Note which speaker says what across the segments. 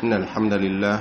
Speaker 1: إن الحمد لله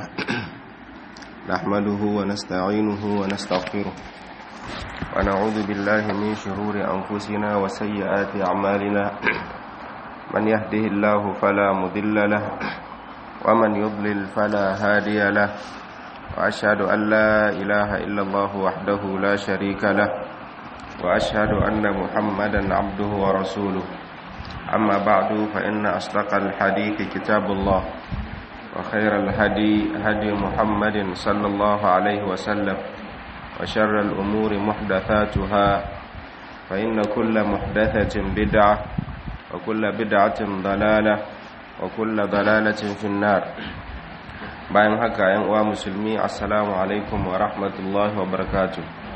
Speaker 1: نحمده ونستعينه ونستغفره ونعوذ بالله من شرور أنفسنا وسيئات أعمالنا من يهده الله فلا مضل له ومن يضلل فلا هادي له وأشهد أن لا إله إلا الله وحده لا شريك له وأشهد أن محمدا عبده ورسوله أما بعد فإن أصدق الحديث كتاب الله وخير الهدي هدي محمد صلى الله عليه وسلم وشر الأمور محدثاتها فإن كل محدثة بدعة وكل بدعة ضلالة وكل ضلالة في النار bayan haka yan uwa musulmi assalamu alaikum wa rahmatullahi wa barakatuh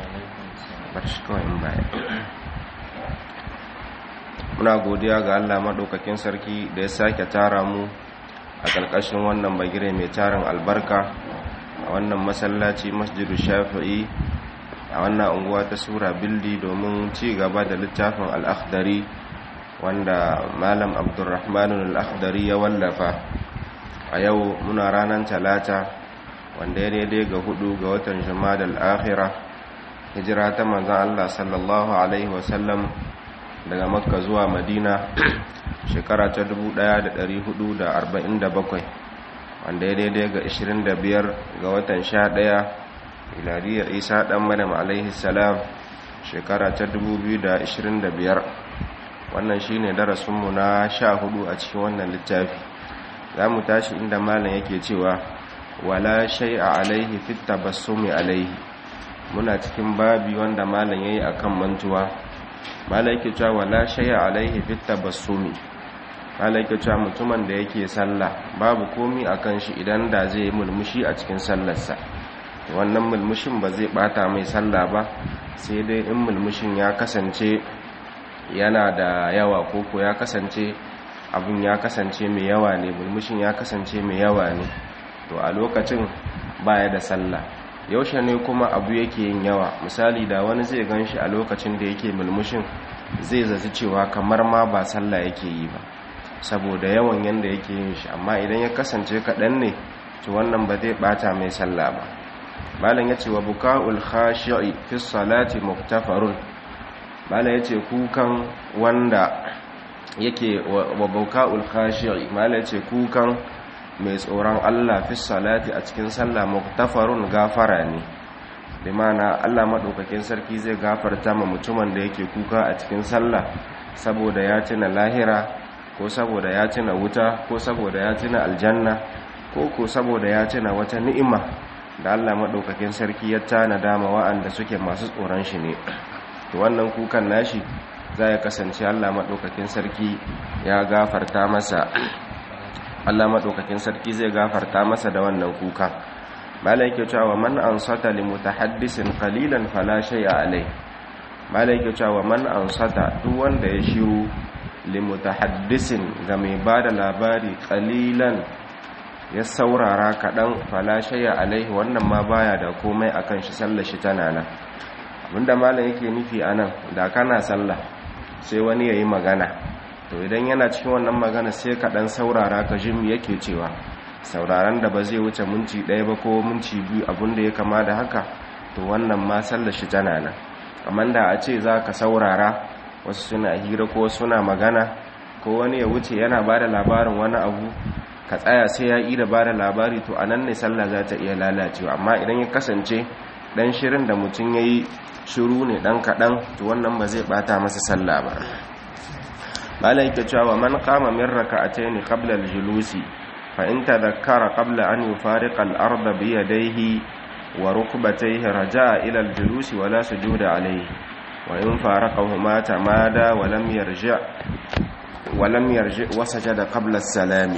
Speaker 1: muna godiya ga Allah maɗaukakin sarki da ya sake tara mu a ƙarƙashin wannan bagire mai tarin albarka a wannan masallaci masjidu shafi'i a wannan unguwa ta sura bildi domin ci gaba da littafin al'akhdari wanda malam abdurrahmanun al'akhdari ya wallafa a yau muna ranar talata wanda ya daidai ga hudu ga watan jama'a al'akhira hijira ta manzan Allah sallallahu Alaihi wasallam daga makka zuwa madina shekara ta 1447 wanda ya daidai ga 25 ga watan 11 iladiyar isa dan madam alaihi salam shekara ta 2025 wannan shine darasinmu na 14 a cikin wannan littafi za mu tashi inda malam yake cewa wala shay'a alaihi fit tabassumi alaihi muna cikin babi wanda malam yayi akan mantuwa malam yake cewa wala shay'a alaihi fit tabassumi malam yake cewa mutumin da yake sallah babu komi akan shi idan da zai mulmushi a cikin sallarsa wannan mulmushin ba zai bata mai sallah ba sai dai in mulmushin ya kasance yana da yawa koko ya kasance abin ya kasance mai yawa ne mulmushin ya kasance mai yawa ne to a lokacin baya da sallah yaushe ne kuma abu yake yin yawa misali da wani zai gan shi a lokacin da yake mulmushin zai zaci cewa kamar ma ba sallah yake yi ba saboda yawan yanda yake yin shi amma idan ya kasance kaɗan ne to wannan ba zai ɓata mai sallah ba malam ya ce wa buka'ul khashi'i fi salati muktafarun malam ya ce kukan wanda yake wa buka'ul khashi'i malam ya ce kukan mai tsoron Allah fi salati a cikin sallah muktafarun gafara ne bi mana Allah madaukakin sarki zai gafarta ma mutumin da yake kuka a cikin sallah saboda ya tuna lahira ko saboda ya tuna wuta ko saboda ya tuna aljanna ko ko saboda ya tuna wata ni'ima da Allah madaukakin sarki ya tana dama wa'anda suke masu tsoron shi ne to wannan kukan nashi zai kasance Allah madaukakin sarki ya gafarta masa Allah maɗaukakin sarki zai gafarta masa da wannan kuka malai ke cewa man ansata li mutahaddisin qalilan fala shay'a alai malai ke cewa man ansata duk wanda ya shiru li mutahaddisin ga mai bada labari qalilan ya saurara kadan fala shay'a alai wannan ma baya da komai akan shi sallar shi tana nan abinda malai yake nufi anan da kana sallah sai wani yayi magana to idan yana cikin wannan magana sai ka dan saurara ka jin yake cewa sauraron da ba zai wuce minti ɗaya ba ko minti biyu abinda ya kama da haka to wannan ma sallar shi tana nan amma da a ce za ka saurara wasu suna hira ko suna magana ko wani ya wuce yana ba da labarin wani abu ka tsaya sai ya yi da ba da labari to a nan ne sallah za ta iya lalacewa amma idan ya kasance dan shirin da mutum ya yi shiru ne dan kaɗan to wannan ba zai bata masa sallah ba malai ke cewa man kama min raka'atayn qabla al-julusi fa in tadhakkara qabla an yufariqa al-ardha bi yadayhi wa rukbatayhi raja'a ila al-julusi wa la sujuda alayhi wa in faraqahuma tamada wa lam yarji' wa lam yarji' wa sajada qabla as-salam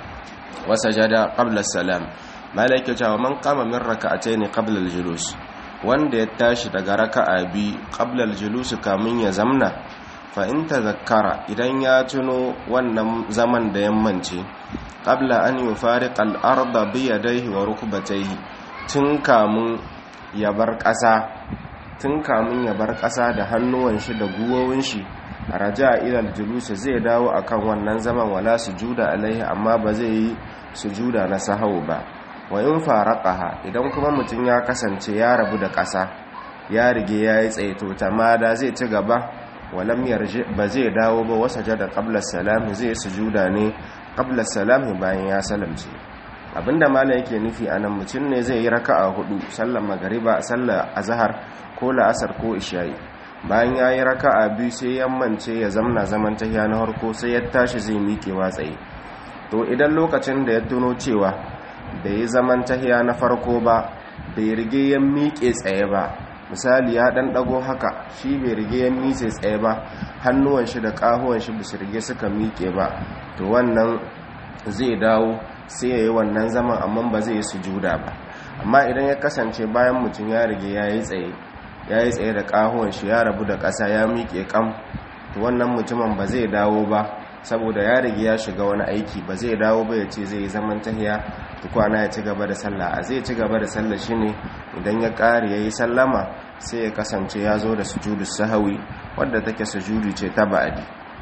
Speaker 1: wa sajada qabla as-salam malai ke cewa man kama min raka'atayn qabla al-julus wanda ya tashi daga raka'a bi qabla al-julus kamin ya zamna fa'in ta zakara idan ya tuno wannan zaman da yammance ƙabla an yi fari ƙal'ar da biya daihi wa rukubatai tun kamun ya bar ƙasa tun kamun ya bar ƙasa da hannuwan shi da guwowin shi raja ila aljulus zai dawo akan wannan zaman wala sujuda alaihi amma ba zai yi sujuda na sahau ba wa in faraqaha idan kuma mutum ya kasance ya rabu da ƙasa ya rige yayi tsaye to tamada zai ci gaba walam yarji ba zai dawo ba wasa jada qabla salam zai sujuda ne qabla salam bayan ya salamce abinda malam yake nufi anan mutum ne zai yi raka'a hudu sallar magariba sallar azhar ko la'asar ko isha'i bayan ya yi raka'a biyu sai yammance ya zamna zaman tahiya na harko sai ya tashi zai miƙe tsaye to idan lokacin da ya tuno cewa bai yi zaman tahiya na farko ba bai rige ya miƙe tsaye ba misali ya ɗan ɗago haka shi bai rige ya miƙe tsaye ba hannuwan shi da ƙahuwan shi basu rige suka miƙe ba to wannan zai dawo sai ya yi wannan zaman amma ba zai yi sujuda ba amma idan ya kasance bayan mutum ya rige ya yi tsaye ya yi tsaye da ƙahuwan shi ya rabu da ƙasa ya miƙe kam to wannan mutumin ba zai dawo ba saboda ya rige ya shiga wani aiki ba zai dawo ba ya ce zai yi zaman tahiya tukwana ya ci gaba da sallah a zai ci gaba da sallah shine idan ya ƙare ya yi sallama sai ya kasance ya zo da sujudu sahawi wadda take sujudu ce ta ba'adi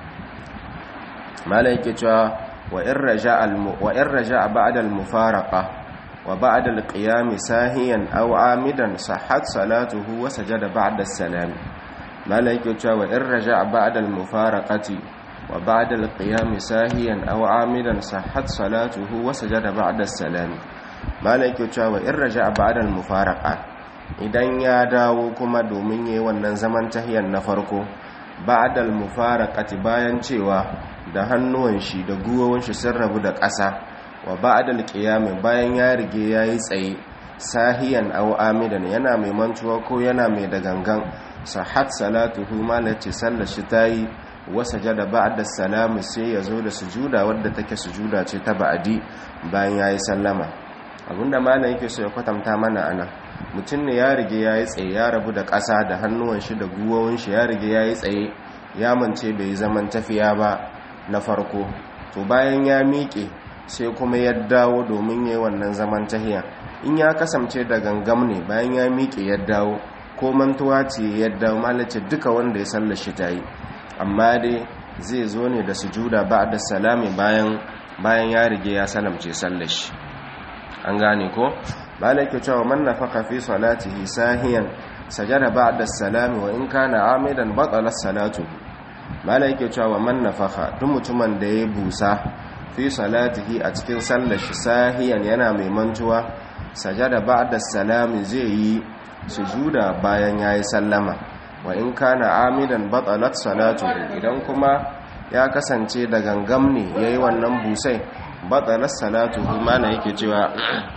Speaker 1: malai yake cewa wa in raja ba'da al-mufaraqa wa ba'da al-qiyam sahiyan aw amidan sahhat salatuhu wa sajada ba'da as-salam malai yake cewa wa in raja ba'da al-mufaraqati wa ba'da al-qiyam sahiyan aw amidan sahhat salatuhu wa sajada ba'da as-salam malai yake cewa wa in raja ba'da al-mufaraqa idan ya dawo kuma domin yayi wannan zaman tahiyan na farko ba'da al-mufaraqati bayan cewa da hannuwan shi da guwowin shi sun rabu da ƙasa wa ba'dal qiyam bayan ya rige yayi tsaye sahiyan aw amidan yana mai mantuwa ko yana mai da gangan sahat salatuhu malati sallar shi tayi wa sajada ba'da salam sai yazo da sujuda wadda take sujuda ce ta ba'di bayan yayi sallama abinda malam yake so ya kwatanta mana ana mutum ne ya rige yayi tsaye ya rabu da ƙasa da hannuwan shi da guwowin shi ya rige yayi tsaye ya mance bai zaman tafiya ba na farko to bayan ya miƙe sai kuma ya dawo domin yi wannan zaman tahiya in ya kasance da gangam ne bayan ya miƙe ya dawo ko mantuwa ce ya dawo malace duka wanda ya sallar shi ta yi amma dai zai zo ne da sujuda ba da salami bayan bayan ya rige ya salamce sallar shi an gane ko malake cewa man nafaka fi salatihi sahiyan sajada ba'da salami wa in kana amidan batala salatuhu mala yake cewa man nafaka duk mutumin da ya busa fi salatihi a cikin sallar shi sahiyan yana mai mantuwa sajada ba'da salami zai yi sujuda bayan yayi sallama wa in kana amidan batalat salatuhu idan kuma ya kasance da gangam ne yayi wannan busai batalat salatuhu mala yake cewa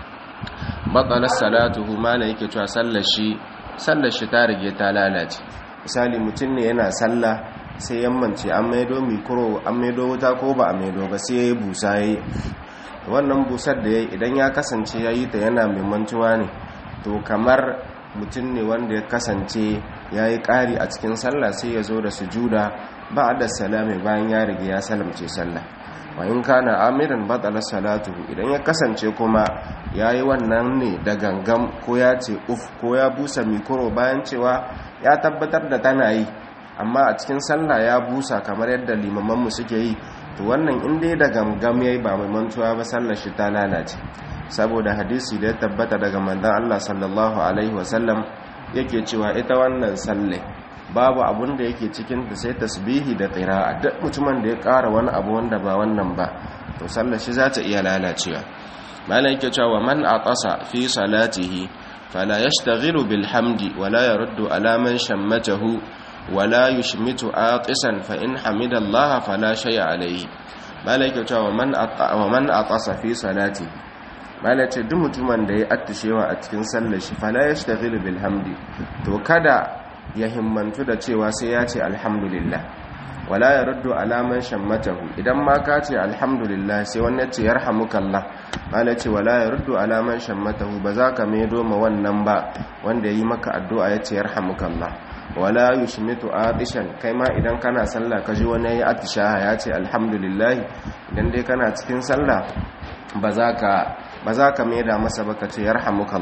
Speaker 1: batalat salatuhu mala yake cewa sallar shi sallar shi ta rige ta lalace misali mutum ne yana sallah sai yammance an maido mikro an maido wuta ko ba a maido ba sai ya yi busa ya yi wannan busar da ya yi idan ya kasance ya yi ta yana mai mantuwa ne to kamar mutum ne wanda ya kasance ya yi ƙari a cikin sallah sai ya zo da sujuda ba a da salami bayan ya rige ya salamce sallah wa in kana amiran batala salatu idan ya kasance kuma ya yi wannan ne da gangam ko ya ce uf ko ya busa mikro bayan cewa ya tabbatar da tana yi amma a cikin sallah ya busa kamar yadda limamanmu suke yi to wannan in dai da gangam yayi ba mai mantuwa ba sallar shi ta lalace saboda hadisi da ya tabbata daga manzon Allah sallallahu alaihi wasallam yake cewa ita wannan salle babu abun da yake cikin ta sai tasbihi da qira'a duk mutumin da ya ƙara wani abu wanda ba wannan ba to sallar shi za ta iya lalacewa malai yake cewa man atasa fi salatihi fala yashtaghilu bil hamdi wala yaruddu ala man shammatahu wala yushmitu aqisan fa in hamidallaha fala shay'a alayhi malaka cewa man wa man aqasa fi salati malaka duk mutumin da ya attishewa a cikin sallar shi fala yashtaghilu bil hamdi to kada ya himmantu da cewa sai ya ce alhamdulillah wala yaruddu ala man shammatahu idan ma ka ce alhamdulillah sai wani ya ce yarhamukallah malaka wala yaruddu ala man shammatahu ba za ka maido ma wannan ba wanda yi maka addu'a ya ce yarhamukallah wala yushmitu atishan kai ma idan kana sallah kaji wani yayi atishaha ya ce alhamdulillah idan dai kana cikin sallah ba za ka ba za ka maida masa ba ka ce yarhamukallah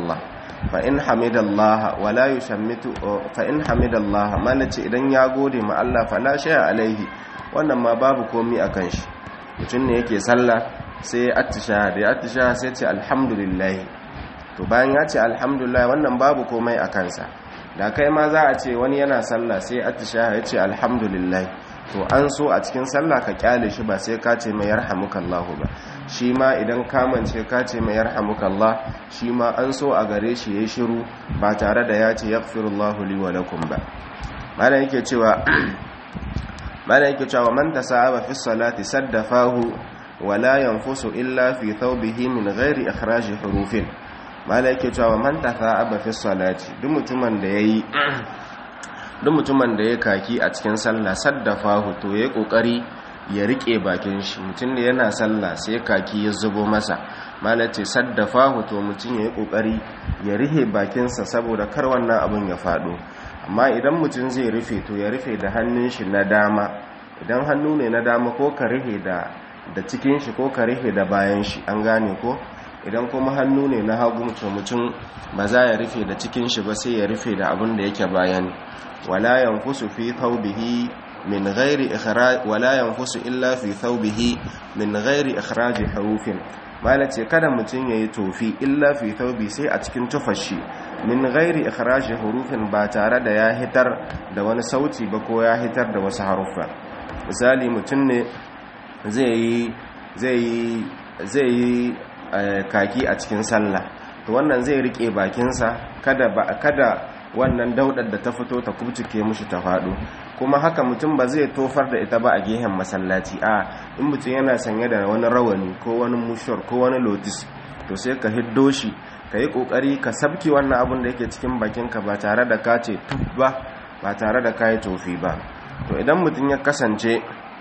Speaker 1: fa in hamidallah wala yushammitu fa in hamidallah malace idan ya gode ma Allah fala shay'a alaihi wannan ma babu komi akan shi mutum ne yake sallah sai ya attisha da ya attisha sai ce alhamdulillah to bayan ya ce alhamdulillah wannan babu komai a kansa da kai ma za a ce wani yana sallah sai attisha ya ce alhamdulillah to an so a cikin sallah ka kyale shi ba sai ka ce mai yarhamukallahu ba shi ma idan kamance ka ce mai yarhamukallah shi ma an so a gare shi yayi shiru ba tare da ya ce yaghfirullahu li wa lakum ba malam yake cewa malam yake cewa man tasaba fi salati saddafahu wa la yanfusu illa fi thawbihi min ghairi ikhraj hurufin malam yake cewa man tasaba fi salati duk mutumin da yayi duk mutumin da ya kaki a cikin sallah saddafahu to yayi kokari ya rike bakin shi mutum da yana sallah sai kaki ya zubo masa malam ce saddafahu to mutum yayi kokari ya rihe bakinsa saboda kar wannan abun ya fado amma idan mutum zai rufe to ya rufe da hannun shi na dama idan hannu ne na dama ko ka rufe da da cikin shi ko ka rufe da bayan shi an gane ko idan kuma hannu ne na hagu to mutum ba za ya rufe da cikin shi ba sai ya rufe da abin da yake bayan wala yanfusu fi thawbihi min ghairi ikhraj wala yanfusu illa fi thawbihi min ghairi ikhraj hurufin mala ce kada mutum yayi tofi illa fi thawbi sai a cikin tufashi min ghairi ikhraj hurufin ba tare da ya hitar da wani sauti ba ko ya hitar da wasu haruffa misali mutum ne zai yi zai yi zai yi kaki a cikin sallah to wannan zai rike bakinsa kada ba kada wannan daudar da ta fito ta kubcike mushi ta faɗo kuma haka mutum ba zai tofar da ita ba a gehen masallaci a in mutum yana sanye da wani rawani ko wani mushor ko wani lotis to sai ka hiddo shi ka yi ƙoƙari ka sabki wannan abin da yake cikin bakinka ba tare da ka ce tuf ba ba tare da ka yi tofi ba to idan mutum ya kasance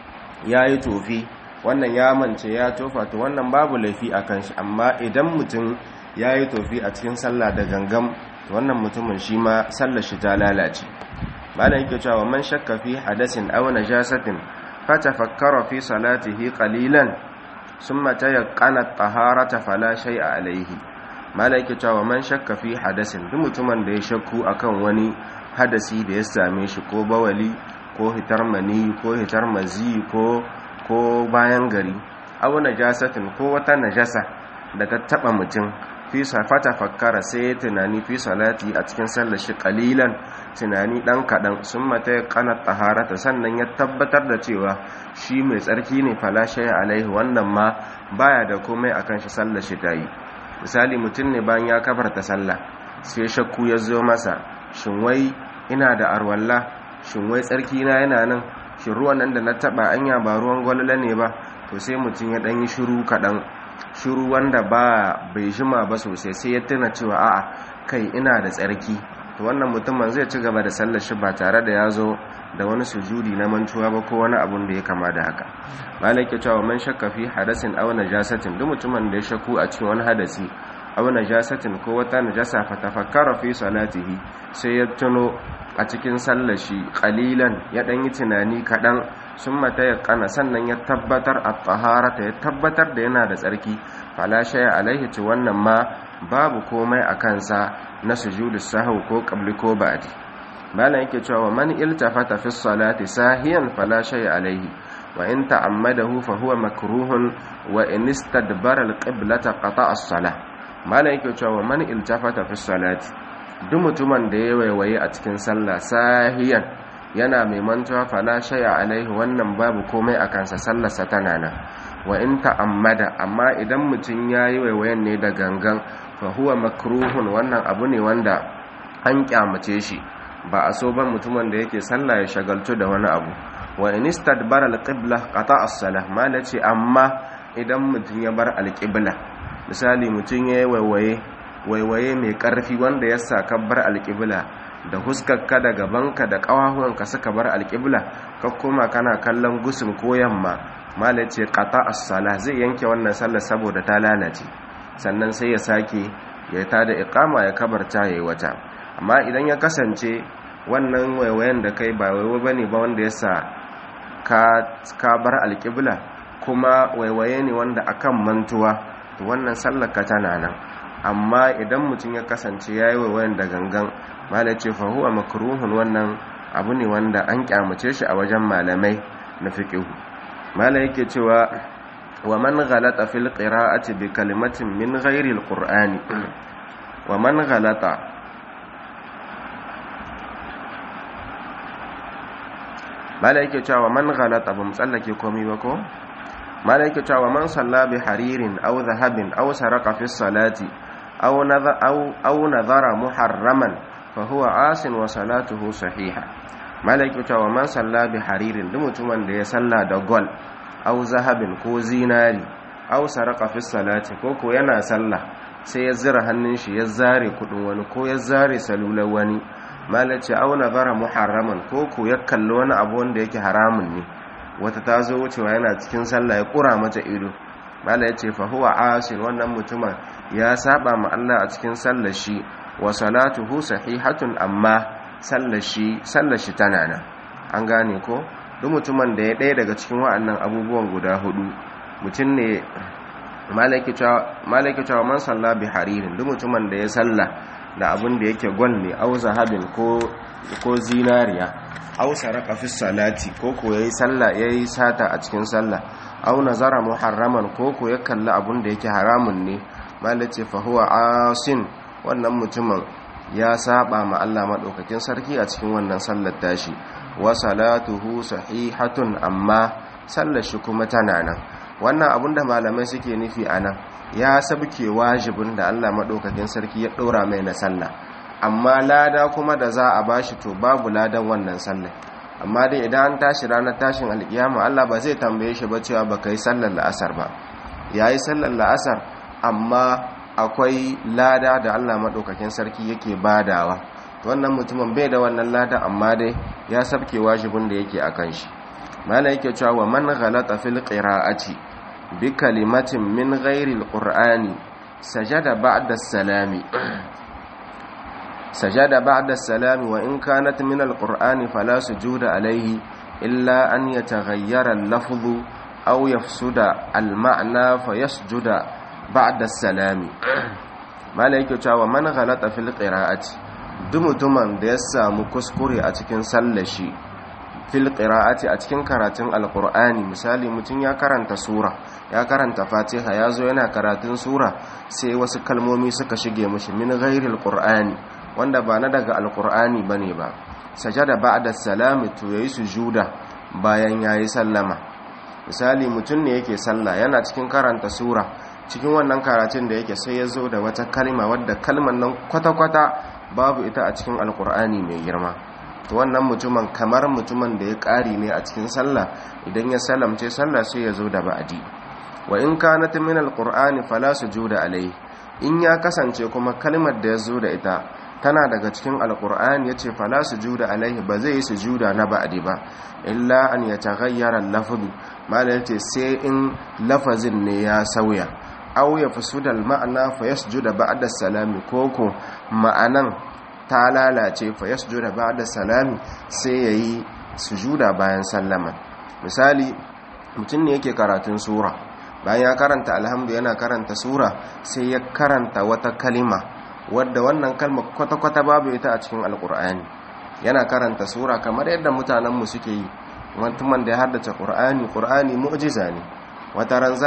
Speaker 1: ya yi tofi wannan ya mance ya tofa to wannan babu laifi a kan shi amma idan mutum ya yi tofi a cikin sallah da gangam to wannan mutumin shi ma sallar shi ta lalace malam yake cewa man shakka fi hadasin aw najasatin fatafakkara fi salatihi qalilan summa tayaqqana at-taharata fala shay'a alayhi malam yake cewa man shakka fi hadasin duk mutumin da ya shakku akan wani hadasi da ya same shi ko bawali ko hitar mani ko hitar mazi ko ko bayan gari aw najasatin ko wata najasa daga taba mutum fi safata fakkara sai tunani fi salati a cikin sallar shi kalilan tunani dan kadan sun mata ya kana taharata sannan ya tabbatar da cewa shi mai tsarki ne falashe alaihi wannan ma baya da komai akan shi sallar shi tayi misali mutum ne bayan ya kafarta sallah sai shakku ya zo masa shin wai ina da arwalla shin wai tsarki na yana nan shin ruwan nan da na taba anya ba ruwan gwalala ne ba to sai mutum ya dan yi shiru kadan shiru wanda ba bai jima ba sosai sai ya tuna cewa a'a kai ina da tsarki to wannan mutumin zai ci gaba da sallar shi ba tare da ya zo da wani sujudi na mantuwa ba ko wani abun da ya kama da haka malik ya cewa man shakka fi hadasin aw najasatin duk mutumin da ya shakku a cikin wani hadasi aw najasatin ko wata najasa fa tafakkara fi salatihi sai ya tuno a cikin sallar shi qalilan ya dan yi tunani kadan sun mata ya kana sannan ya tabbatar a taharata ya tabbatar da yana da tsarki fala shaya alaihi ci wannan ma babu komai a kansa na sujudu sahau ko qabli ko ba'di malan yake cewa man iltafata fi salati sahiyan fala shaya alaihi wa in ta'ammadahu fa huwa makruhun wa in istadbara alqiblata qata'a as-salah malan yake cewa man iltafata fi salati duk mutumin da ya waiwaye a cikin sallah sahiyan yana mai mantuwa fala shaya alaihi wannan babu komai a kansa sallarsa tana nan wa in ta'ammada amma idan mutum yayi waiwayen ne da gangan fa huwa makruhun wannan abu ne wanda an kyamace shi ba a so ban mutumin da yake sallah ya shagaltu da wani abu wa in istadbara alqibla qata as-salah malaci amma idan mutum ya bar alqibla misali mutum yayi waiwaye waiwaye mai karfi wanda ya saka bar alqibla da huskarka da gabanka da ƙawahuwanka suka bar alƙibla ka koma kana kallon gusun ko yamma mala ce ƙata as-sala zai yanke wannan sallar saboda ta lalace sannan sai ya sake ya ta da iqama ya kabarta yayi wata amma idan ya kasance wannan waiwayen da kai ba waiwa bane ba wanda ya sa ka ka bar alƙibla kuma waiwaye ne wanda akan mantuwa to wannan sallar ka tana nan amma idan mutum ya kasance yayi waiwayen da gangan malai ce fa huwa makruhun wannan abu ne wanda an kyamace shi a wajen malamai na fiqh malai yake cewa wa man ghalata fil qira'ati bi kalimatin min ghairi al-qur'ani wa man ghalata malai yake cewa man ghalata ba mu tsallake komai ba ko malai yake cewa man salla bi haririn aw dhahabin aw saraka fi salati aw nadha aw aw nadhara muharraman fa huwa asin wa salatuhu sahiha malai yake cewa man salla bi haririn duk mutumin da ya salla da gol aw zahabin ko zinari aw saraka fi salati ko ko yana sallah sai ya zira hannun shi ya zare kudin wani ko ya zare salular wani malace auna bara muharraman ko ko ya kalli wani abu wanda yake haramun ne wata ta zo wucewa yana cikin sallah ya kura mata ido mala yace fa huwa asin wannan mutumin ya saba ma Allah a cikin sallar shi wa salatuhu sahihatun amma sallar shi sallar shi tana nan an gane ko duk mutumin da ya ɗaya daga cikin wa'annan abubuwan guda hudu mutum ne malaki cewa man salla bi haririn duk mutumin da ya salla da abin da yake gwal ne au zahabin ko zinariya au saraka fi salati ko ko yayi salla yayi sata a cikin salla au nazara muharraman ko ko ya kalli abin da yake haramun ne malace fa huwa asin wannan mutumin ya saba ma Allah madaukakin sarki a cikin wannan sallar tashi wa salatuhu sahihatun amma sallar shi kuma tana nan wannan abinda malamai suke nufi a nan ya sabke wajibin da Allah maɗaukakin sarki ya ɗora mai na sallah amma lada kuma da za a bashi to babu ladan wannan sallah amma dai idan an tashi ranar tashin alkiyama Allah ba zai tambaye shi ba cewa ba yi sallar la'asar ba ya yi sallar la'asar amma akwai lada da Allah maɗaukakin sarki yake badawa wannan mutumin bai da wannan lada amma dai ya sabke wajibin da yake a kan shi mala yake cewa wa man ghalata fil qira'ati bi kalimatin min ghairi alqur'ani sajada ba'da salami sajada ba'da salami wa in kanat min alqur'ani fala sujuda alayhi illa an yataghayyara al-lafdhu aw yafsuda al-ma'na fayasjuda ba'da salami mala yake cewa man ghalata fil qira'ati duk mutumin da ya samu kuskure a cikin sallashi fil qira'ati a cikin karatun alqur'ani misali mutum ya karanta sura ya karanta fatiha ya zo yana karatun sura sai wasu kalmomi suka shige mishi min ghairi alqur'ani wanda ba na daga alqur'ani bane ba sajada ba'da salami to yayi sujuda bayan yayi sallama misali mutum ne yake sallah yana cikin karanta sura cikin wannan karatun da yake sai ya zo da wata kalma wadda kalman nan kwata-kwata babu ita a cikin alqur'ani mai girma to wannan mutumin kamar mutumin da ya ƙari ne a cikin sallah idan ya salamce sallah sai ya zo da ba'adi wa in kanat min alqur'ani fala sujuda alai in ya kasance kuma kalmar da ya zo da ita tana daga cikin alqur'ani yace fala sujuda alaihi ba zai yi sujuda na ba'adi ba illa an yataghayyara al-lafzu mala yace sai in lafazin ne ya sauya aw yafsuda al-ma'na fa yasjuda ba'da salami koko ma'anan ta lalace fa yasjuda ba'da salami sai yayi sujuda bayan sallama misali mutum ne yake karatun sura bayan ya karanta alhamdu yana karanta sura sai ya karanta wata kalima wadda wannan kalma kwata-kwata babu ita a cikin alkur'ani yana karanta sura kamar yadda mutanenmu suke yi mutumin da ya haddace ƙur'ani ƙur'ani mu'jiza ne wata ran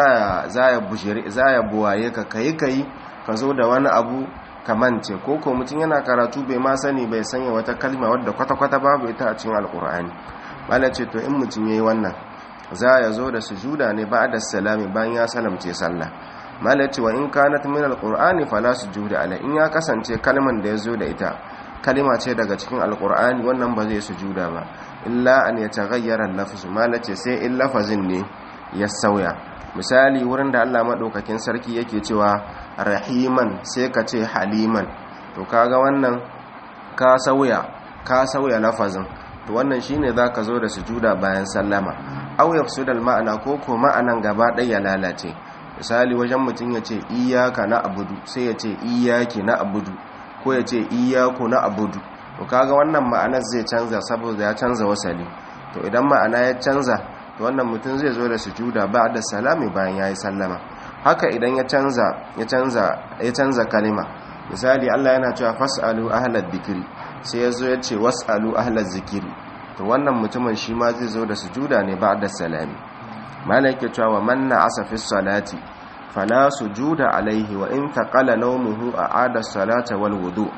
Speaker 1: za ya buwaye ka kayi kayi ka zo da wani abu kamance ko ko mutum yana karatu bai ma sani bai sanya wata kalma wadda kwata-kwata babu ita a cikin alkur'ani malam ce to in mutum yayi wannan za ya zo da sujuda ne ba da salami bayan ya salamce sallah malam ce wa in kanat min alkur'ani fala sujuda ala in ya kasance kalman da ya zo da ita kalima ce daga cikin alkur'ani wannan ba zai sujuda ba illa an yataghayyara al-lafz malam ce sai in lafazin ne ya sauya misali wurin da Allah madaukakin sarki yake cewa rahiman sai ka ce haliman to kaga wannan ka sauya ka sauya lafazin to wannan shine zaka zo da sujuda bayan sallama aw yafsudal ma'ana ko ko ma'anan gaba ɗaya lalace misali wajen mutum ya ce iyyaka na abudu sai ya ce iyyaki na abudu ko ya ce iyyaku na abudu to kaga wannan ma'anar zai canza saboda ya canza wasali to idan ma'ana ya canza to wannan mutum zai zo da sujuda ba'da salami bayan yayi sallama haka idan ya canza ya canza ya canza kalima misali Allah yana cewa fasalu ahlal dhikri sai yazo ya ce wasalu ahlaz zikri to wannan mutumin shi ma zai zo da sujuda ne ba'da salami malaka cewa man na'asa fi salati fala sujuda alaihi wa in taqala nawmuhu a'ada salata wal wudu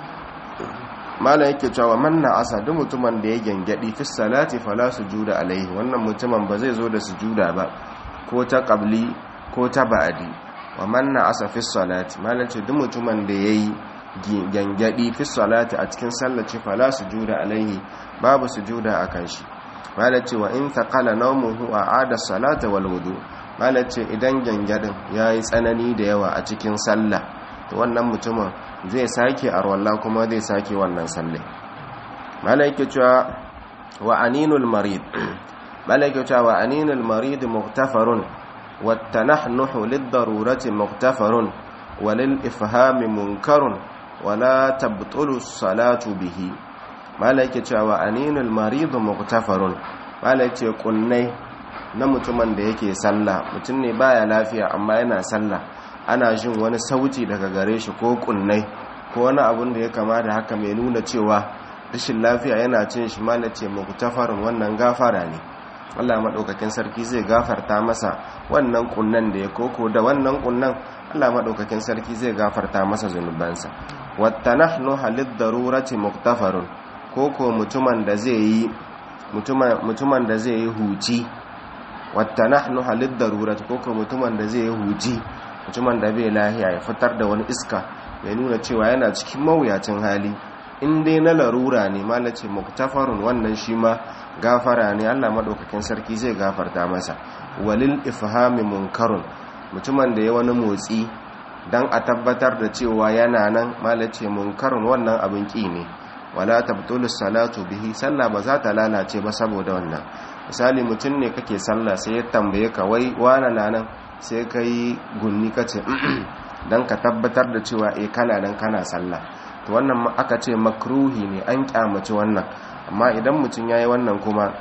Speaker 1: mala yake cewa man na'asa duk mutumin da ya gengedi fi salati fala sujuda alaihi wannan mutumin ba zai zo da sujuda ba ko ta qabli ko ta ba'di wa man na'asa fi salati mala ce duk mutumin da yayi gengedi fi salati a cikin sallaci fala sujuda alaihi babu sujuda akan shi mala ce wa in taqala nawmuhu a'ada salata wal wudu mala ce idan gengedin yayi tsanani da yawa a cikin sallah to wannan mutumin zai sake arwalla kuma zai sake wannan salle malaike cewa wa aninul marid malaike cewa wa aninul marid muktafarun wa tanahnuhu lid-darurati muktafarun wa lil ifhami munkarun wa la tabtulu salatu bihi malaike cewa wa aninul marid muktafarun malaike kunnai na mutumin da yake sallah mutum ne baya lafiya amma yana sallah ana jin wani sauti daga gare shi ko kunnai ko wani abun da ya kama da haka mai nuna cewa rashin lafiya yana cin shi ma ce muktafarin wannan gafara ne Allah maɗaukakin sarki zai gafarta masa wannan kunnan da ya koko da wannan kunnan Allah maɗaukakin sarki zai gafarta masa zunubansa wata nahnu halid darurati muktafarun koko mutumin da zai yi mutumin da zai yi huci wata nahnu halid darurati koko mutumin da zai yi huci mutumin da bai lahiya ya fitar da wani iska ya nuna cewa yana cikin mawuyacin hali in dai na larura ne malace muktafarun wannan shi ma gafara ne Allah madaukakin sarki zai gafarta masa walil ifhami munkarun mutumin da ya wani motsi dan a tabbatar da cewa yana nan malace munkarun wannan abin ki ne wala tabtulu salatu bihi sallah ba za ta lalace ba saboda wannan misali mutum ne kake sallah sai ya tambaye ka wai wana na nan sai ka yi gunni ka ce don ka tabbatar da cewa e kana nan kana sallah to wannan aka ce makruhi ne an kyamaci wannan amma idan mutum ya yi wannan kuma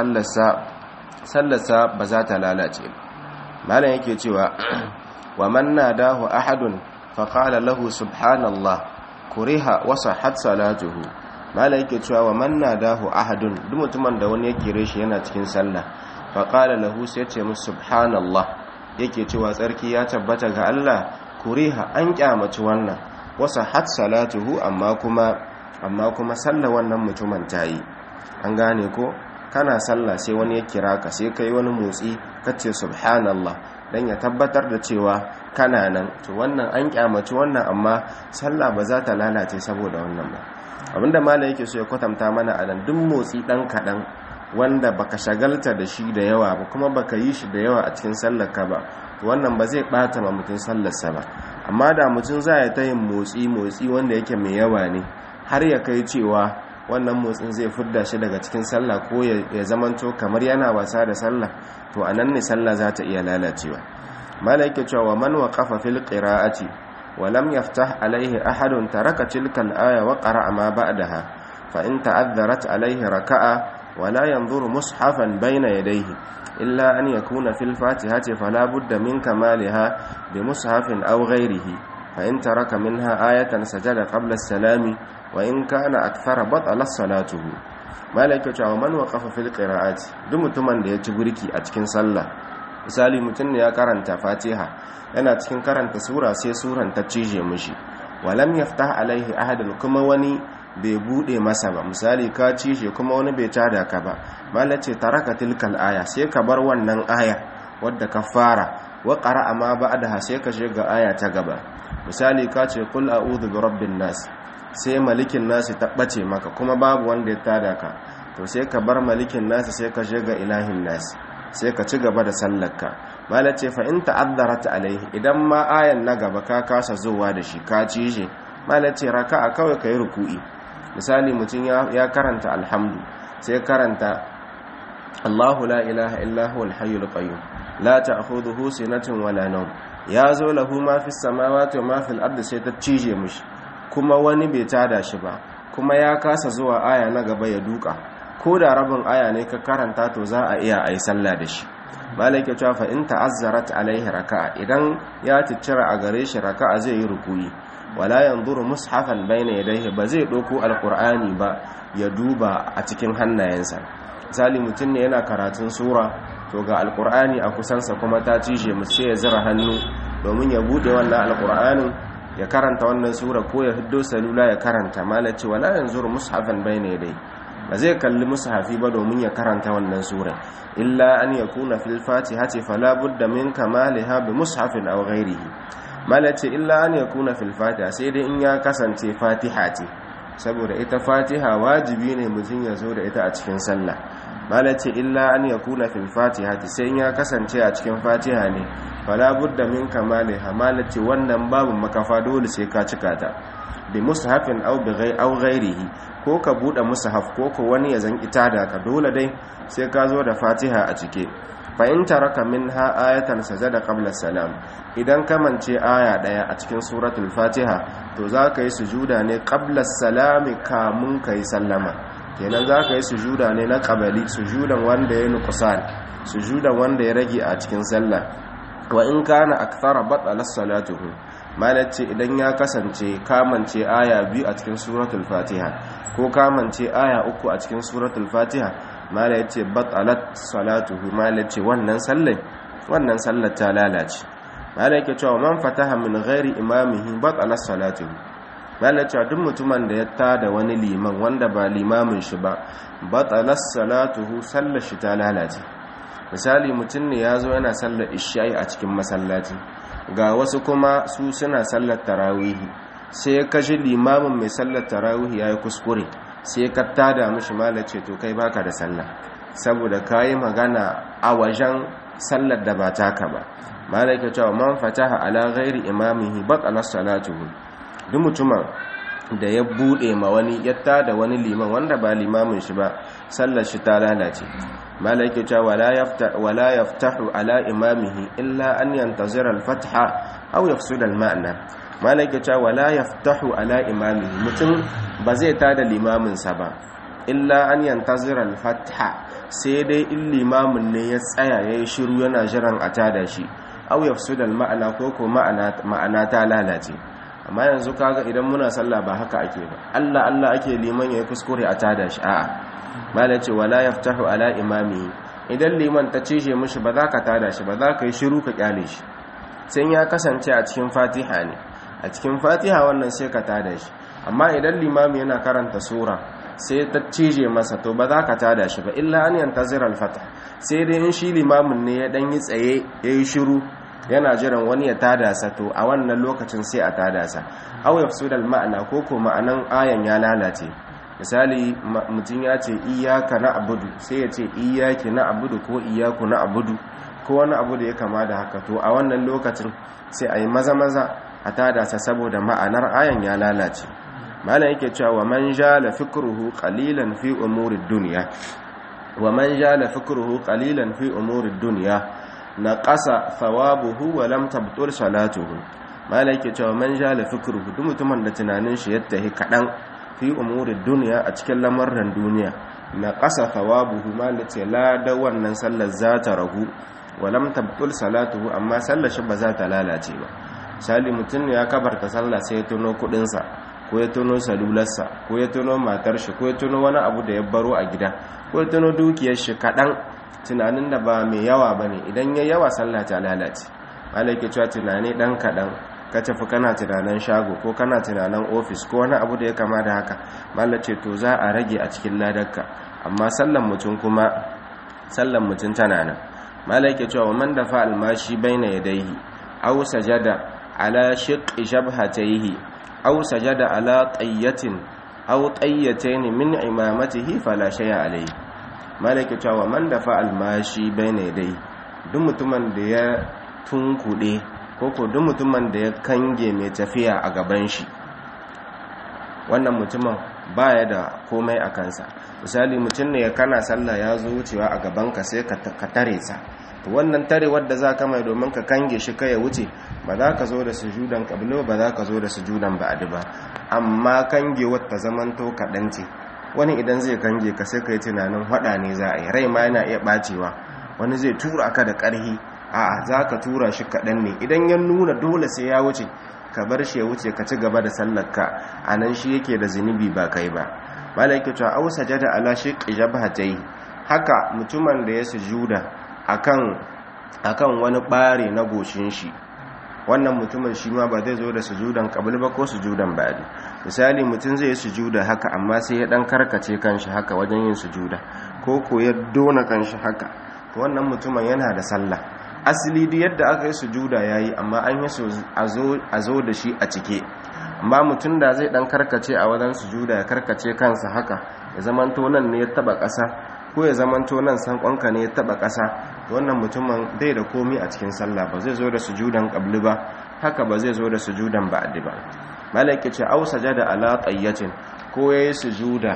Speaker 1: sallarsa ba za ta lalace malam yake cewa wa man nadahu ahadun faqala lahu subhanallah kuriha wa sahhat salatuhu malam yake cewa wa man nadahu ahadun duk mutumin da wani ya kire shi yana cikin sallah faqala lahu sai ce musu subhanallah yake cewa tsarki ya tabbata ga Allah kuriha an kyamaci wannan wasa hat salatuhu amma kuma amma kuma sallah wannan mutumin tayi an gane ko kana sallah sai wani ya kira ka sai kai wani motsi kace subhanallah dan ya tabbatar da cewa kana nan to wannan an kyamaci wannan amma sallah ba za ta lalace saboda wannan ba abinda malai yake so ya kwatanta mana a nan duk motsi dan kadan wanda baka shagalta da shi da yawa ba kuma baka yi shi da yawa a cikin sallarka ba wannan ba zai bata ma mutum sallarsa ba amma da mutum za ya ta yin motsi motsi wanda yake mai yawa ne har ya kai cewa wannan motsin zai fidda shi daga cikin sallah ko ya zamanto kamar yana wasa da sallah to anan ne sallah za ta iya lalacewa malaike cewa man waqafa fil qira'ati wa lam yaftah alaihi ahadun taraka tilka al-aya wa qara'a ma ba'daha fa in ta'adharat alaihi raka'a ولا ينظر مصحفا بين يديه إلا أن يكون في الفاتحة فلا بد من كمالها بمصحف أو غيره فإن ترك منها آية سجد قبل السلام وإن كان أكثر بطل صلاته مالك ومن وقف في القراءات دم تمن da ya ci burki a cikin sallah misali mutum ne ya karanta fatiha yana cikin karanta sura sai suran ta cije mishi walam yaftah alaihi ahadun kuma wani bai bude masa ba misali ka ci shi kuma wani bai tada ka ba malace taraka tilkal aya sai ka bar wannan aya wadda ka fara wa qara'a ma ba'daha sai ka shiga aya ta gaba misali ka ce qul a'udhu bi rabbin nas sai malikin nas ta bace maka kuma babu wanda ya tada ka to sai ka bar malikin nas sai ka shiga ilahin nas sai ka ci gaba da sallarka malace fa in ta'addarat alaihi idan ma ayan na gaba ka kasa zuwa da shi ka ci shi malace raka'a kawai kai ruku'i misali mutum ya karanta alhamdu sai karanta Allahu la ilaha illa huwal hayyul qayyum la ta'khudhuhu sinatun wala nawm ya zo lahu ma fis samawati wa ma fil ardi sai ta cije mishi kuma wani bai tada shi ba kuma ya kasa zuwa aya na gaba ya duka ko da rabin aya ne ka karanta to za a iya ayi sallah da shi malai ke cewa fa in ta'azzarat alaihi raka'a idan ya ticcira a gare shi raka'a zai yi rukuyi wala yanzuru mushafan bayna yadayhi ba zai doko alqur'ani ba ya duba a cikin hannayensa misali mutum ne yana karatun sura to ga alqur'ani a kusansa kuma ta cije mu sai ya zira hannu domin ya bude wannan alqur'anin ya karanta wannan sura ko ya hiddo salula ya karanta malaci wala yanzuru mushafan bayna yadayhi ba zai kalli mushafi ba domin ya karanta wannan sura illa an yakuna fil fatihati fala budda min kamaliha bi mushafin aw ghairihi malace illa an yakuna fil fatiha sai dai in ya kasance fatiha ce saboda ita fatiha wajibi ne mutum ya zo da ita a cikin sallah malace illa an yakuna fil fatihati sai in ya kasance a cikin fatiha ne fala budda min kamaliha malace wannan babu makafa dole sai ka cika ta bi mushafin aw bi ghai aw ghairihi ko ka bude mushaf ko ko wani ya zan ita da ka dole dai sai ka zo da fatiha a cike fa in taraka minha ayatan sajada qabla salam idan ka mance aya daya a cikin suratul fatiha to za ka yi sujuda ne qabla salami kamun kai sallama kenan za ka yi sujuda ne na qabali sujudan wanda ya nuqsan sujudan wanda ya rage a cikin sallah wa in kana akthara batala salatuhu malace idan ya kasance kamance aya biyu a cikin suratul fatiha ko kamance aya uku a cikin suratul fatiha mala yace batalat salatuhu mala yace wannan sallar wannan sallar ta lalace mala yake cewa man fataha min ghairi imamihi batalat salatuhu mala yace duk mutumin da ya tada wani liman wanda ba limamin shi ba batalat salatuhu sallar shi ta lalace misali mutum ne ya zo yana sallar isha'i a cikin masallaci ga wasu kuma su suna sallar tarawihi sai ya kashi limamin mai sallar tarawihi ya yi kuskure sai ka tada mishi malace to kai baka da sallah saboda ka yi magana a wajen sallar da ba taka ba malaka cewa man fataha ala ghairi imamihi batala salatuhu duk mutumin da ya bude ma wani ya tada wani liman wanda ba limamin shi ba sallar shi ta lalace malaka cewa wala yaftahu ala imamihi illa an yantazira al-fatha aw yafsuda al-ma'na malaka cewa wala yaftahu ala imamihi mutum ba zai tada limamin sa ba illa an yantazira al-fatha sai dai in limamin ne ya tsaya yayi shiru yana jiran a tada shi aw yafsuda al-ma'na ko ko ma'ana ta lalace amma yanzu kaga idan muna sallah ba haka ake ba Allah Allah ake liman yayi kuskure a tada shi a'a mala ce wala yaftahu ala imami idan liman ta cije mishi ba za ka tada shi ba za ka yi shiru ka kyale shi sai ya kasance a cikin fatiha ne a cikin fatiha wannan sai ka tada shi amma idan limami yana karanta sura sai ta cije masa to ba za ka tada shi ba illa an yantazir al-fatah sai dai in shi limamin ne ya dan yi tsaye yayi shiru yana jiran wani ya tada sa to a wannan lokacin sai a tada sa aw yafsudal ma'ana ko ko ma'anan ayan ya lalace misali mutum ya ce iyaka na abudu sai ya ce iyaki na abudu ko iyaku na abudu ko wani abu da ya kama da haka to a wannan lokacin sai a yi maza-maza a tada sa saboda ma'anar ayan ya lalace malam yake cewa wa man jala fikruhu qalilan fi umurid dunya wa man jala fikruhu qalilan fi umurid dunya naqasa thawabuhu wa lam tabtul salatuhu malam yake cewa man jala fikruhu duk mutumin da tunanin shi ya tahi kadan fi umurin duniya a cikin lamarin duniya na ƙasa thawabuhu ma da ce lada wannan sallar za ta ragu walam tabtul salatuhu amma sallar shi ba za ta lalace ba misali mutum ne ya kabarta sallah sai ya tuno kudinsa ko ya tuno salularsa ko ya tuno matar shi ko ya tuno wani abu da ya baro a gida ko ya tuno dukiyar shi kaɗan tunanin da ba mai yawa ba ne idan ya yawa sallah ta lalace malaki cewa tunani ɗan kaɗan ka tafi kana tunanin shago ko kana tunanin ofis ko wani abu da ya kama da haka mallace to za a rage a cikin ladarka amma sallan mutum kuma sallan mutum tana nan malaka cewa man dafa almashi baina yadayhi aw sajada ala shiqqi jabhatayhi aw sajada ala qayyatin aw qayyatayn min imamatihi fala shay'a alayhi malaka cewa man dafa almashi baina yadayhi duk mutumin da ya tunkuɗe koko duk mutumin da ya kange mai tafiya a gaban shi wannan mutumin baya da komai a kansa misali mutum ne ya kana sallah ya zo wucewa a gabanka sai ka tare sa to wannan tare wadda za ka mai domin ka kange shi kai ya wuce ba za ka zo da sujudan kabilo ba za ka zo da sujudan ba'adi ba amma kange wata zamanto kaɗan ce wani idan zai kange ka sai ka yi tunanin haɗa ne za a yi rai ma yana iya ɓacewa wani zai tura ka da ƙarhi a'a za ka tura shi kaɗan ne idan ya nuna dole sai ya wuce ka bar shi ya wuce ka ci gaba da sallarka a nan shi yake da zunubi ba kai ba malaki cewa au sajada ala shiqqi jabhatai haka mutumin da ya sujuda akan akan wani bare na goshin shi wannan mutumin shi ma ba zai zo da sujudan qabl ba ko sujudan ba'di misali mutum zai sujuda haka amma sai ya dan karkace kanshi haka wajen yin sujuda ko ko ya dona kanshi haka to wannan mutumin yana da sallah asali duk yadda aka yi sujuda yayi amma an yi so a zo da shi a cike amma mutum da zai dan karkace a wajen sujuda ya karkace kansa haka ya zamanto nan ne ya taba ƙasa ko ya zamanto nan sankonka ne ya taba ƙasa wannan mutumin bai da komi a cikin sallah ba zai zo da sujudan qabli ba haka ba zai zo da sujudan ba'di ba malaki ce au sajada ala tayyatin ko yayi sujuda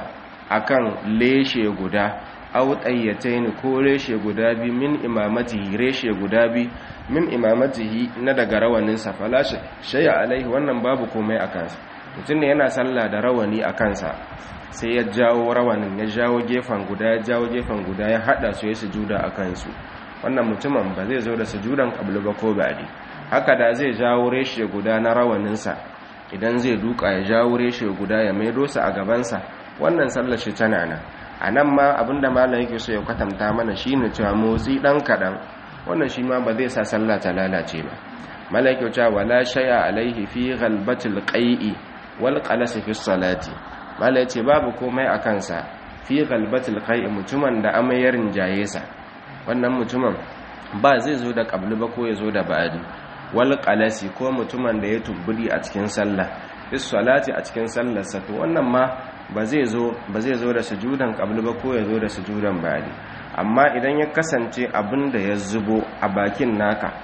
Speaker 1: akan leshe guda au tayyatayn ko reshe guda bi min imamatihi reshe guda bi min imamatihi na daga rawanin sa fala shay'a alaihi wannan babu komai a kansa mutum ne yana sallah da rawani a kansa sai ya jawo rawanin ya jawo gefen guda ya jawo gefen guda ya hada su ya sujuda a kansu wannan mutumin ba zai zo da sujudan qablu ba ko ba'di haka da zai jawo reshe guda na rawaninsa idan zai duka ya jawo reshe guda ya maido sa a gabansa wannan sallar shi tana nan a nan ma abinda malam yake so ya kwatanta mana shine cewa motsi dan kadan wannan shi ma ba zai sa sallah ta lalace ba malam yake cewa wala shay'a alaihi fi ghalbatil qai'i wal qalas fi salati malam yace babu komai a kansa fi ghalbatil qai'i mutumin da amayar rinjaye sa wannan mutumin ba zai zo da qabli ba ko ya zo da ba'di wal qalasi ko mutumin da ya tubbudi a cikin sallah bis salati a cikin sallar sa to wannan ma ba zai zo ba zai zo da sujudan qabli ba ko ya zo da sujudan ba'di amma idan ya kasance abin da ya zubo a bakin naka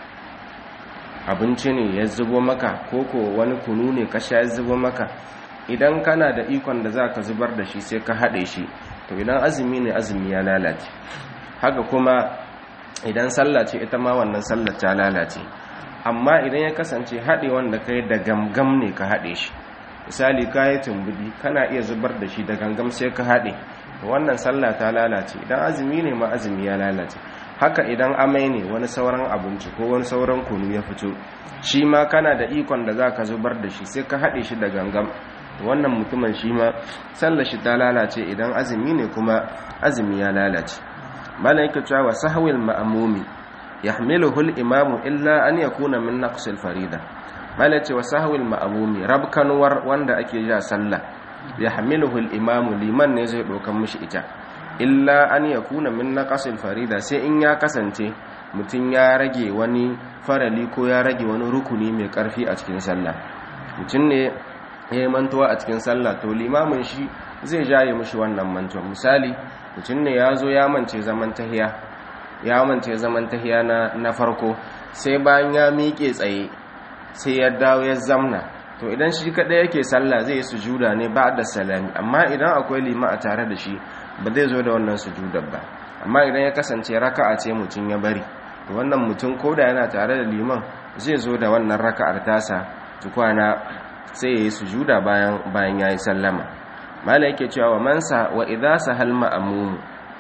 Speaker 1: abinci ne ya zubo maka ko ko wani kunu ne ka sha ya zubo maka idan kana da ikon da za ka zubar da shi sai ka haɗe shi to idan azumi ne azumi ya lalace haka kuma idan sallah ce ita ma wannan sallah ta lalace amma idan ya kasance haɗe wanda ka yi da gamgam ne ka haɗe shi misali ka yi tumbudi kana iya zubar da shi da gangam sai ka haɗe wannan sallah ta lalace idan azumi ne ma azumi ya lalace haka idan amai ne wani sauran abinci ko wani sauran kunu ya fito shi ma kana da ikon da za ka zubar da shi sai ka haɗe shi da gangam wannan mutumin shi ma sallar shi ta lalace idan azumi ne kuma azumi ya lalace malam yake cewa wa sahwil ma'mumi yahmiluhu al-imamu illa an yakuna min naqsil farida malam ce wa sahwil ma'mumi rabkanwar wanda ake ja sallah yahmiluhu al-imamu liman ne zai dokan mishi ita illa an yakuna min naqsil farida sai in ya kasance mutum ya rage wani farali ko ya rage wani rukuni mai karfi a cikin sallah mutum ne ya yi mantuwa a cikin sallah to limamin shi zai jaye mishi wannan mantuwa misali mutum ne ya zo ya mance zaman tahiya ya mance zaman tahiya na, na farko sai bayan ya miƙe tsaye sai ya dawo ya zamna to idan shi kaɗai yake sallah zai yi sujuda ne ba da salami amma idan akwai lima a tare da shi ba zai zo da wannan sujudar ba amma idan ya kasance raka'a ce mutum ya bari to wannan mutum ko da yana tare da liman zai zo da wannan raka'ar tasa tukwana sai ya yi sujuda bayan bayan ya yi sallama mala yake cewa wa mansa wa idza sahal ma'mum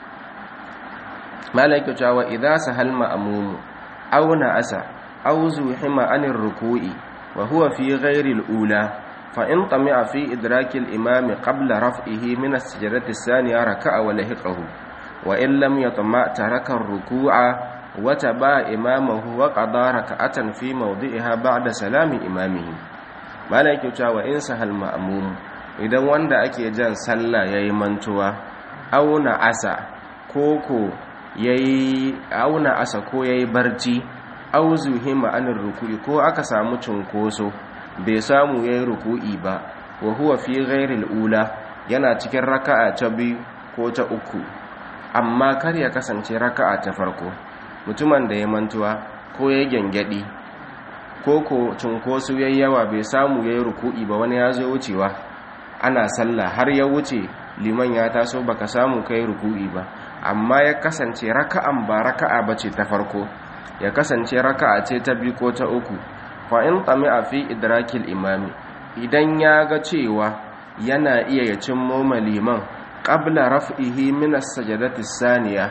Speaker 1: mala yake cewa wa idza sahal ma'mum aw na asa aw zuhima anir ruku'i wa huwa fi ghairi al-ula fa in tami'a fi idraki al-imam qabla raf'ihi min as-sajdati ath-thaniya raka'a wa lahiqahu wa in lam yatma' taraka ar-ruku'a wa taba imamahu wa qada raka'atan fi mawdi'iha ba'da salami imamihi mala yake cewa in sahal ma'mum idan wanda ake jan sallah yayi mantuwa auna asa koko yayi auna asa ko yayi barci au zuhima anir ruku'i ko aka samu cunkoso bai samu yayi ruku'i ba wa huwa fi ghairil ula yana cikin raka'a ta biyu ko ta uku amma kar ya kasance raka'a ta farko mutumin da ya mantuwa ko ya gyangyaɗi ko ko cunkoso yayi yawa bai samu yayi ruku'i ba wani ya zo wucewa ana sallah har ya wuce liman ya taso baka samu kai ruku'i ba amma ya kasance raka'an ba raka'a bace ta farko ya kasance raka'a ce ta biyu ko ta uku fa in tami'a fi idrakil imami idan ya ga cewa yana iya ya cimmo liman qabla raf'ihi min as-sajdati saniya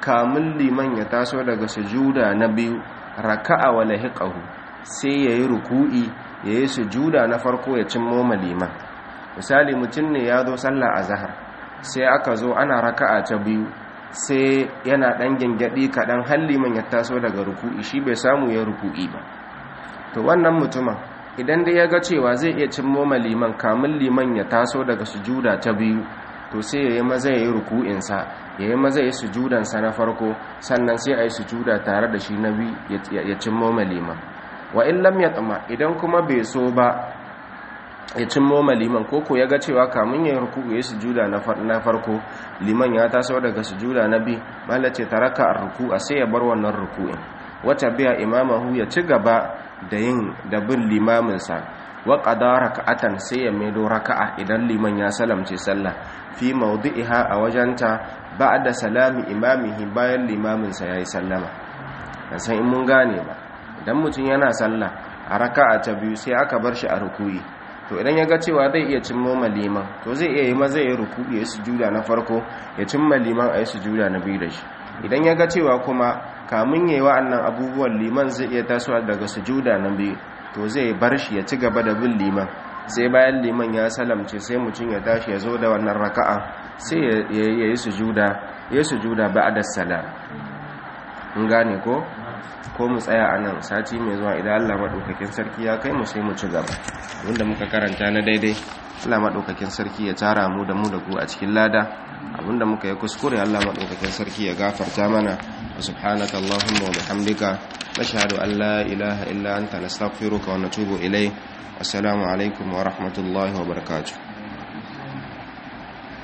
Speaker 1: kamun liman ya taso daga sujuda na biyu raka'a wa lahiqahu sai yayi ruku'i yayi sujuda na farko ya cimmo liman misali mutum ne ya zo sallah azhar sai aka zo ana raka'a ta biyu sai yana dan gengadi kadan har liman ya taso daga ruku'i shi bai samu ya ruku'i ba to wannan mutumin idan dai ya ga cewa zai iya cimmo liman kamun liman ya taso daga sujuda ta biyu to sai ya yi maza ya yi ruku'insa ya yi maza ya yi sujudansa na farko sannan sai a yi sujuda tare da shi na biyu ya cimmo liman wa in lam ya tsama idan kuma bai so ba ya cimmo liman koko ya ga cewa kamun ya yi ruku'u ya yi sujuda na farko liman ya taso daga sujuda na biyu malace taraka a ruku'a sai ya bar wannan ruku'in wata biya imamahu ya ci gaba da yin da bin limaminsa wa qada raka'atan sai ya maido raka'a idan liman ya salamce sallah fi mawdi'iha a wajenta ba'da salami imamihi bayan limaminsa yayi sallama dan san in mun gane ba idan mutum yana sallah a raka'a ta biyu sai aka bar shi a rukuyi to idan ya ga cewa zai iya cimmo liman to zai iya yi maza ya rukuyi ya sujuda na farko ya cimma liman a yi sujuda na biyu da shi idan ya ga cewa kuma kamun yayi wa'annan abubuwan liman zai iya tasowa daga sujuda na biyu to zai bar shi ya ci gaba da bin liman sai bayan liman ya salamce sai mutum ya tashi ya zo da wannan raka'a sai ya yi sujuda ya sujuda ba'da salam in gane ko ko mu tsaya a nan sati mai zuwa idan Allah maɗaukakin sarki ya kai mu sai mu ci gaba wanda muka karanta na daidai Allah maɗaukakin sarki ya tara mu da mu da ku a cikin lada abinda muka yi kuskure Allah maɗaukakin sarki ya gafarta mana wa subhanaka Allahumma wa bihamdika nashhadu an la ilaha illa anta nastaghfiruka wa natubu ilayk assalamu alaikum wa rahmatullahi wa barakatuh